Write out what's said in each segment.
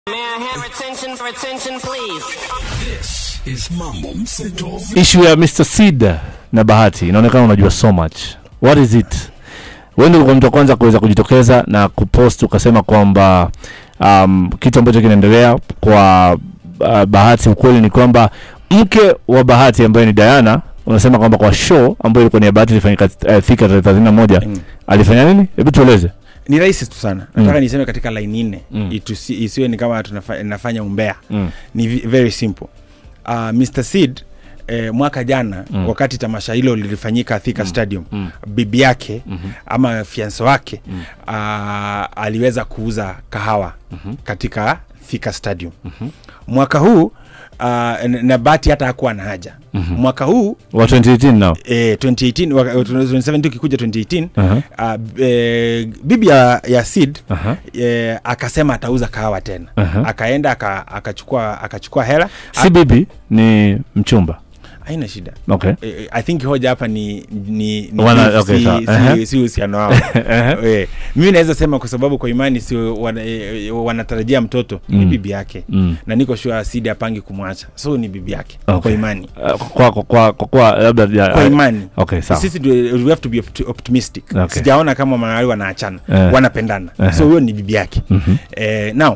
May I have attention for attention, please? This is Mambo Mseto. issue ya Mr. Seed na Bahati inaonekana unajua so much. What is it? Wewe ndio ulikuwa mtu wa kwanza kuweza kujitokeza na kupost ukasema kwamba um, kitu ambacho kinaendelea kwa uh, Bahati, ukweli ni kwamba mke wa Bahati ambaye ni Diana unasema kwamba kwa show ambayo ilikuwa ni ya Bahati ilifanyika uh, Thika tarehe thelathini na moja Mm. alifanya nini? Hebu tueleze. ni rahisi tu sana nataka niseme katika line nne Mm. Itusi- isiwe ni kama tunafa- nafanya umbea Mm. ni vi- very simple uh, mr seed Eh, mwaka jana Mm. wakati tamasha hilo lilifanyika Thika Stadium Mm. bibi yake Mhm. ama fianso wake Mm. uh, aliweza kuuza kahawa Mhm. katika Thika Stadium Mhm. mwaka huu uh, n- na bati hata hakuwa na haja Mhm. mwaka huu Wa 2018 now. eh, 2018 waka- 2017 ukikuja 2018 Aha. uh, eh, bibi ya, ya Sid Aha. eh, akasema atauza kahawa tena Aha. akaenda aka- akachukua akachukua hela Si bibi ni mchumba. haina shida Okay. Eh, i think hoja hapa ni ni, ni Wana- si- okay, si- sawa. si- Aha. si uhusiano wao Aha. Eh, mimi naweza sema kwa sababu kwa imani si wana, eh, wanatarajia mtoto ni Mm. bibi yake Mm. na niko sure Sidi apangi kumwacha so ni bibi yake Okay. kwa imani Uh, kwa kwa kwa, kwa, kwa labda ya- kwa imani Okay, sawa. sisi ndio- we have to be opt- optimistic Okay. sijaona kama mahali wanaachana Eh. wanapendana Eh. so huyo ni bibi yake Mhm. eh, now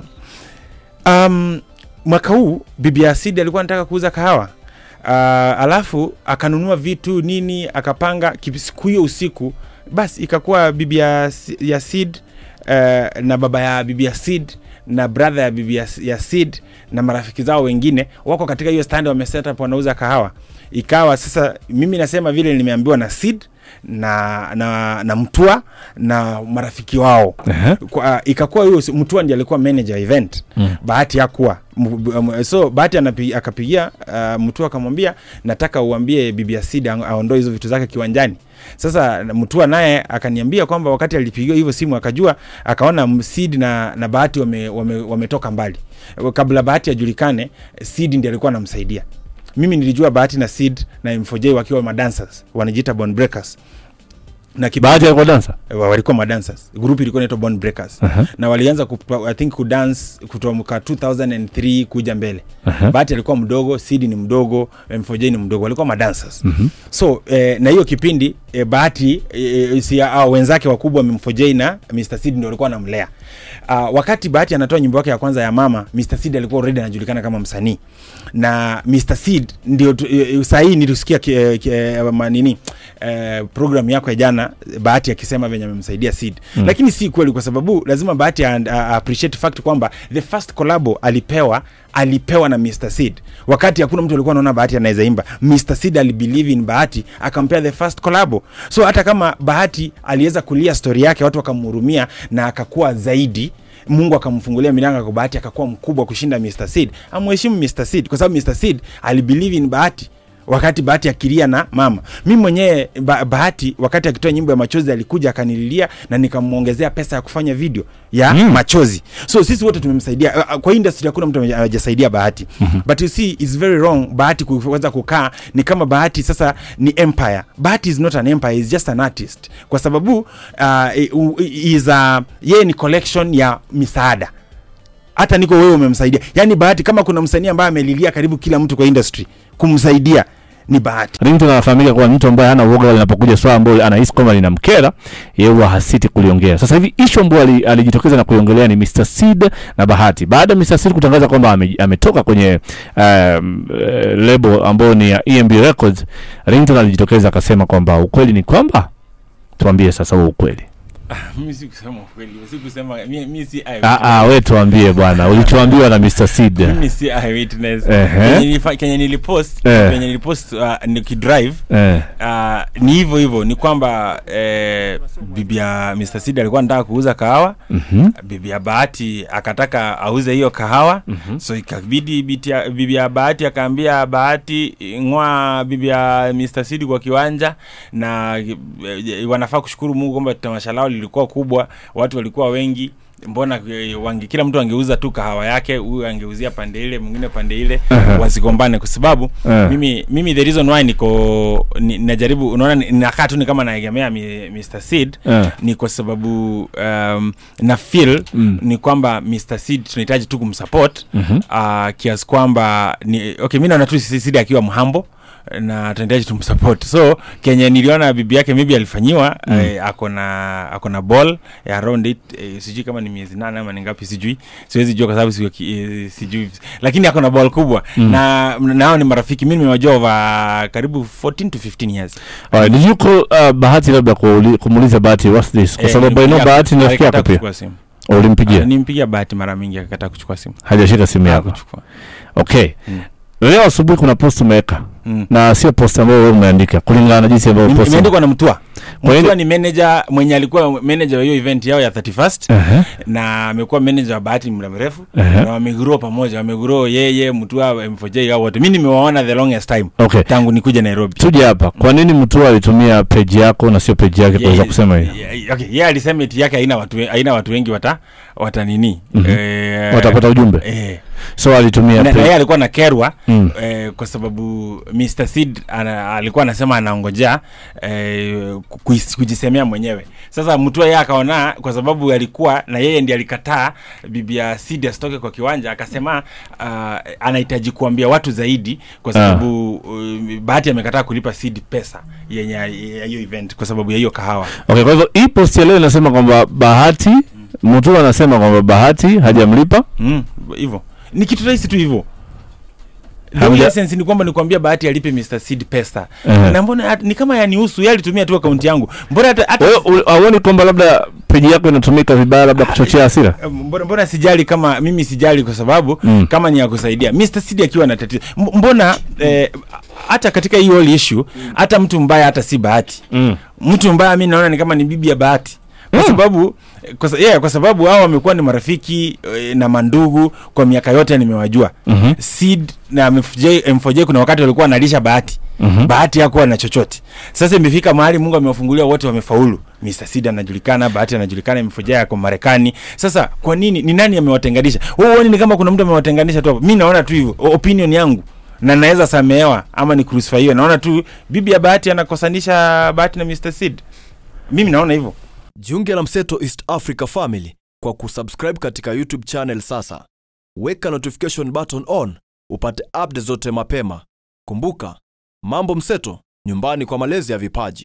um, mwaka huu bibi ya Sid alikuwa anataka kuuza kahawa uh, alafu akanunua vitu nini akapanga kipi- siku hiyo usiku basi ikakuwa bibi ya, Si- ya Sid uh, na baba ya bibi ya Sid na brother ya bibi ya, ya Sid na marafiki zao wengine wako katika hiyo stand wameset up wanauza kahawa ikawa sasa mimi nasema vile nimeambiwa na Sid na na, na mtua na marafiki wao Aha. kwa, ikakuwa huyo si- mtua ndiye alikuwa manager event Mm. bahati hakuwa M- m- so bahati anapi- akapigia uh, mtua akamwambia nataka uambie bibi ya Sid ang- aondoe hizo vitu zake kiwanjani sasa na- mtua naye akaniambia kwamba wakati alipigiwa hivyo simu akajua akaona m- Sid na, na bahati wametoka wame, wametoka mbali kabla bahati ajulikane Sid ndiye alikuwa anamsaidia mimi nilijua bahati na Sid na M4J wakiwa madancers wanajiita Bone Breakers na kiba- Bahati alikuwa dansa. wa- walikuwa madancers group ilikuwa inaitwa Bone Breakers Aha. na walianza kupa- I think kudance kutoka 2003 kuja mbele Aha. bahati alikuwa mdogo Sid ni mdogo M4J ni mdogo walikuwa madancers Mhm. so eh, na hiyo kipindi eh, bahati eh, si ah, wenzake wakubwa M4J na Mr Sid ndio walikuwa wanamlea uh, wakati bahati anatoa nyimbo yake ya kwanza ya mama Mr Sid alikuwa already anajulikana kama msanii na Mr Sid ndio tu- eh, saa hii nilisikia ki- eh, ki- eh, ma- nini eh, program yako ya jana bahati akisema venye amemsaidia Sid mm. lakini si kweli kwa sababu lazima bahati a, a, a appreciate fact kwamba the first collabo alipewa alipewa na Mr Sid wakati hakuna mtu alikuwa anaona bahati anaweza imba Mr Sid alibelieve in bahati akampea the first collabo so hata kama bahati aliweza kulia story yake watu wakamhurumia na akakuwa zaidi mungu akamfungulia milango kwa bahati akakuwa mkubwa kushinda Mr Sid amheshimu Mr Sid kwa sababu Mr Sid alibelieve in bahati wakati bahati akilia na mama mi mwenyewe ba, bahati wakati akitoa nyimbo ya machozi alikuja akanililia na nikamwongezea pesa ya kufanya video ya Mm. mm. machozi so sisi wote tumemsaidia Uh, uh, kwa industry hakuna mtu hajasaidia bahati mm-hmm. but you see it's very wrong bahati kuweza kukaa ni kama bahati sasa ni empire bahati is not an empire is just an artist kwa sababu uh, is a, yeye ni collection ya misaada hata niko wewe umemsaidia yaani bahati kama kuna msanii ambaye amelilia karibu kila mtu kwa industry kumsaidia ni bahati Ringtone anafahamika kuwa ni mtu ambaye hana uoga linapokuja swala ambalo anahisi kwamba linamkera, yeye huwa hasiti kuliongea. Sasa hivi issue ambayo ali- alijitokeza na kuiongelea ni Mr Seed na Bahati. Baada ya Mr Seed kutangaza kwamba ame, ametoka kwenye um, uh, label ambayo ni ya EMB Records, Ringtone alijitokeza akasema kwamba ukweli ni kwamba, tuambie sasa huo ukweli. mimi sikusema ukweli sikusema mimi si Ah, ah, we tuambie bwana, ulichoambiwa na Mr Seed. mimi si eyewitness Ehe. Kenye nilifa- kenye nilipost Eh. kenye nilipost uh, nikidrive Eh, uh, ni hivyo hivyo ni kwamba eh, bibi ya Mr Sid alikuwa anataka kuuza kahawa mhm. bibi ya bahati akataka auze hiyo kahawa Mhm. so ikabidi biti ya- bibi ya bahati akaambia bahati ng'oa bibi ya Mr Sid kwa kiwanja na eh, wanafaa kushukuru Mungu kwamba tamasha lao lilikuwa kubwa watu walikuwa wengi mbona eh, wange, kila mtu angeuza tu kahawa yake huyu angeuzia pande ile mwingine pande ile Aha. wasigombane kwa sababu Eh. mimi mimi the reason why niko ni, najaribu unaona ni- nakaa tu ni kama naegemea mi- Mr Seed Eh. ni kwa sababu um, na feel Mm. ni kwamba Mr Seed tunahitaji tu kumsupport Mhm. uh, kiasi kwamba ni okay mi naona tu Seed akiwa mhambo na tunahitaji tumsupport so kenye niliona bibi yake maybe alifanyiwa mm. eh, ako na ako na ball ya around it eh, sijui kama ni miezi nane ama ni ngapi sijui siwezi jua kwa sababu sio ki- eh, sijui lakini ako na ball kubwa mm. na nao ni marafiki mi nimewajua over karibu 14 to 15 years Alright, did you call uh, bahati labda kuuli- kumuuliza bahati what's this kwa Eh, sababu I know nilimpigia- bahati ni rafiki yako alikataa pia kuchukua simu. ulimpigia Ah, nimpigia bahati mara mingi akakataa kuchukua simu hajashika simu yako Hakuchukua. okay Mm. leo asubuhi kuna post umeweka Mm. na sio post ambayo wewe umeandika kulingana na jinsi ambayo Ime- post imeandikwa na mtua Kwa nini- mtua ni manager mwenye alikuwa manager wa hiyo event yao ya 31st Aha. na amekuwa manager wa bahati muda mrefu Aha. na wamegrow pamoja wamegrow yeye mtua m4j hao wote mi nimewaona the longest time okay tangu nikuja nairobi tuje hapa kwa nini mtu alitumia page yako na sio page yake kuweza Ye- kusema hiyo ye- okay, yeye alisema eti yake haina watu, we- haina watu wengi wata wata nini Mhm. eh, watapata ujumbe eh, so alitumia na, na page yeye alikuwa na kerwa Mm. eh, kwa sababu Mr Seed ana, alikuwa anasema anaongojea eh, ku- kuis- kujisemea mwenyewe. Sasa mtu yeye akaona kwa sababu alikuwa na yeye ndiye alikataa bibi ya Seed asitoke kwa kiwanja, akasema uh, anahitaji kuambia watu zaidi kwa sababu uh, Bahati amekataa kulipa Seed pesa yenye ya hiyo event kwa sababu ya hiyo kahawa. okay kwa hivyo hii post ya leo inasema kwamba bahati mtu anasema kwamba bahati hajamlipa Mm, hivyo ni kitu rahisi tu hivyo The Hamja- only essence ni kwamba nikwambia bahati alipe Mr Seed pesa Ehe. na mbona hat- ni kama yanihusu yeye alitumia tu akaunti yangu mbona hata, hata wewe u- hauoni kwamba labda page yako inatumika vibaya labda kuchochea hasira mbona, mbona sijali kama mimi sijali kwa sababu Mm. mm. kama ni ya kusaidia Mr Seed akiwa na tatizo M- mbona eh, hata katika hii whole issue hata mtu mbaya hata si bahati mm. mtu mbaya mi naona ni kama ni bibi ya bahati kwa Mm. sababu kwa, sa- yeah, kwa sababu hao wamekuwa ni marafiki eh, na mandugu kwa miaka yote nimewajua Mhm. Seed na MFJ, M4J kuna wakati walikuwa wanalisha bahati Mhm. bahati hakuwa na chochote sasa imefika mahali mungu amewafungulia wote wamefaulu Mr. Seed anajulikana bahati anajulikana M4J yako marekani sasa kwa nini ni nani amewatenganisha wewe huoni ni kama kuna mtu amewatenganisha tu hapo mi naona tu hivyo o- opinion yangu na naweza samehewa ama ni crucifyiwe naona tu bibi ya bahati anakosanisha bahati na Mr. Seed mimi naona hivyo Jiunge na Mseto East Africa Family kwa kusubscribe katika YouTube channel sasa. Weka notification button on upate update zote mapema. Kumbuka, Mambo Mseto, nyumbani kwa malezi ya vipaji.